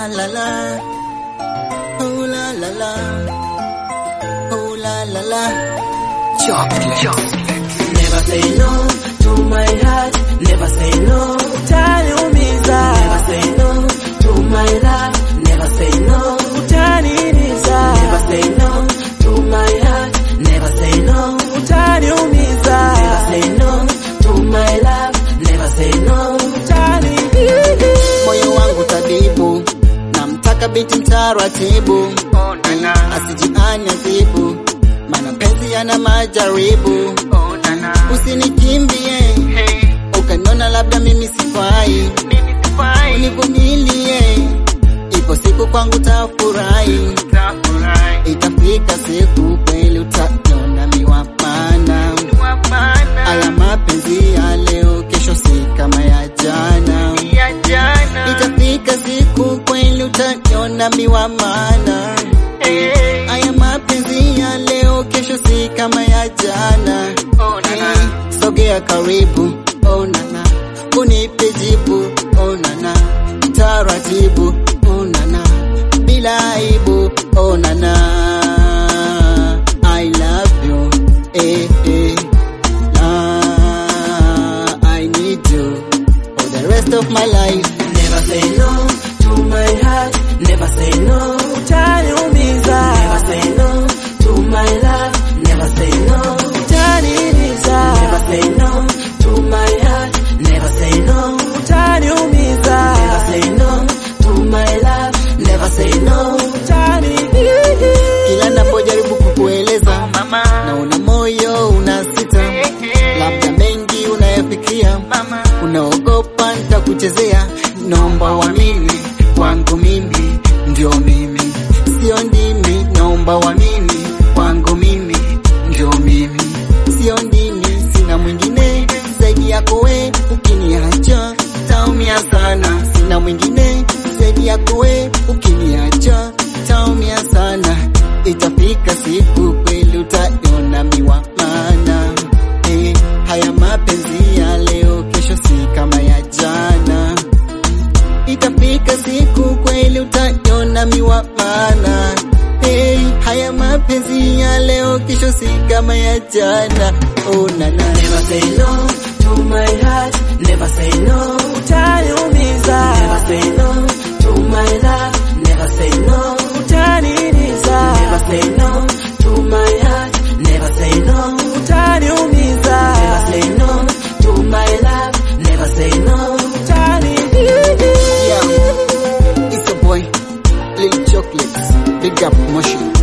la la. Oh la la la. Oh la la la. Chocolate. Never say no to my heart. Never say no. Utaniumiza. Never say no to my love. Never say no. Utaniliza. Never say no to my heart. Never say no. Utaniumiza. Never say no to my love. Never say no. Utaniliza. Moyo wangu tabibu. Namtaka binti mtaratibu. Asijiane zibu. Mana penzi yana majaribu. Usinikimbie ukaniona labda mimi sifai, univumilie, ipo siku kwangu tafurahi, itafika siku kweli utaniona miwapana. Haya mapenzi ya leo, kesho si kama ya jana, itafika siku kweli utaniona miwamana. Haya mapenzi ya leo, kesho si kama ya jana. Hey, sogea karibu, oh nana, unipe jibu, oh nana, taratibu, oh nana, bila aibu, oh nana, I love you, eh eh, ah, I need you for the rest of my life. Never say no to my heart, never say no, utaniumiza. Never say no to my love, never say no, utaniliza. Never say no to my heart, never say no, utaniumiza. Never say no to my love, never say no, utaniliza. Kila napojaribu kukueleza, naona moyo unasita, labda mengi unayafikiria, unaogopa nitakuchezea. Naomba uamini kwangu mimi ndio mimi, sio ndimi. Naomba uamini kwangu mimi ndio mimi, sio ndimi. Sina mwingine zaidi yako we, ukiniacha taumia sana. Sina mwingine zaidi yako we, ukiniacha taumia sana. Itafika siku kweli utaiona miwa maana eh, haya mapenzi ya leo, kesho si kama ya jana. Itafika siku kweli utaiona miwa maana hey, haya mapenzi ya leo, kesho si kama ya jana. Oh, na, na. Never say no to my heart, never say no, utaniumiza. Never say no to my love, never say no, utaniliza. Never say no to my heart, never say no, utaniumiza. Never say no to my love, never say no, utaniliza. Yeah, it's a boy, Lil Chocolates, big up Moshi.